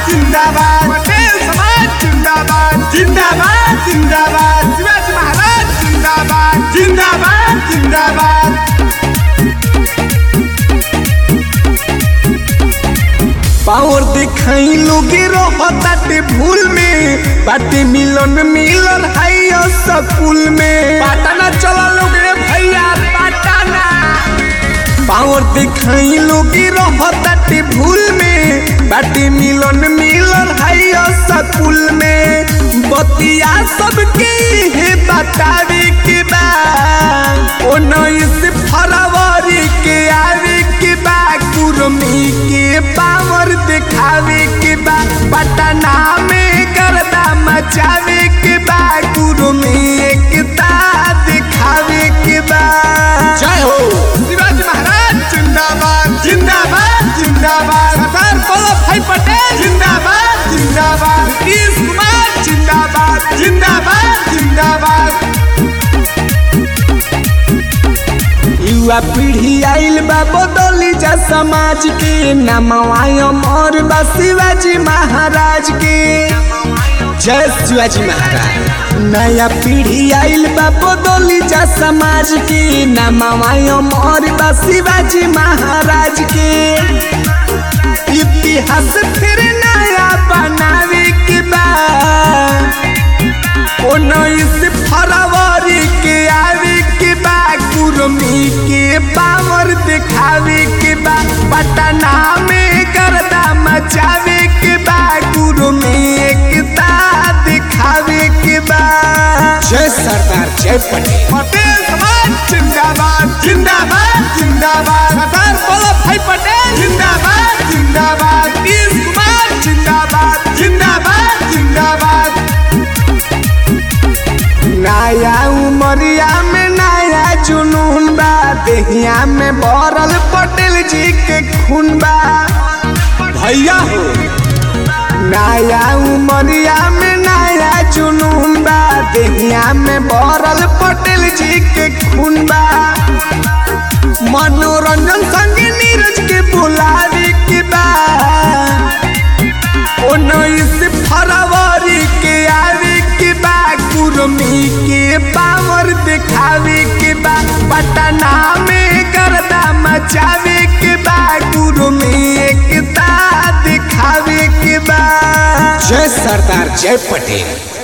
जिंदाबाद पटेल समाज जिंदाबाद जिंदाबाद जिंदाबाद शिवाजी महाराज जिंदाबाद जिंदाबाद जिंदाबाद पावर दिखाई लोगे रहताटे भूल में बाटे मिलन मिलन हाई स्कूल में पटना चलो लोग रे भैया पटना पावर दिखाई लोगे रहताटे भूल में बाटे मिलन मिलन हाई स्कूल में बतिया सबके हे बतावे के बा उन्नीस फरवरी के आवे के बा कुर्मी के पावर दिखावे के बा पटना में गर्दा मचावे के बा कुर्मी एकता दिखावे के बा जय हो शिवाजी महाराज जिंदाबाद जिंदाबाद जिंदाबाद सरदार वल्लभ भाई पटेल जिंदाबाद जिंदाबाद नीतीश कुमार जिंदाबाद जिंदाबाद जिंदाबाद युवा पीढ़ी आइल बा बदली जा समाज के नमवा अमर बा शिवाजी महाराज के जय शिवाजी महाराज नया पीढ़ी आइल बा बदली जा समाज के नमवा अमर बा शिवाजी महाराज के इतिहास फिर नया बनावे के बा उन्नीस फरवरी के आवे के बा कुर्मी के पावर दिखावे के बा पटना में गर्दा मचावे के बा कुर्मी एकता दिखावे के बा जय सरदार जय पटेल पटेल समाज जिंदाबाद जिंदाबाद जिंदाबाद सरदार वल्लभ भाई पटेल जिंदाबाद जिंदाबाद नीतीश कुमार जिंदाबाद जिंदाबाद जिंदाबाद नया उमरिया में नया जुनून बा देहिया में भरल पटेल जी के खून बा भैया हो नया उमरिया में नया जुनून बा देहिया में भरल पटेल जी के खून बा मनोरंजन संग नीरज के बुलावे के बा उन्नीस फरवरी के आवे के बा कुर्मी के पावर दिखावे के बा पटना में गर्दा मचावे के बा कुर्मी एकता दिखावे के बा जय सरदार जय पटेल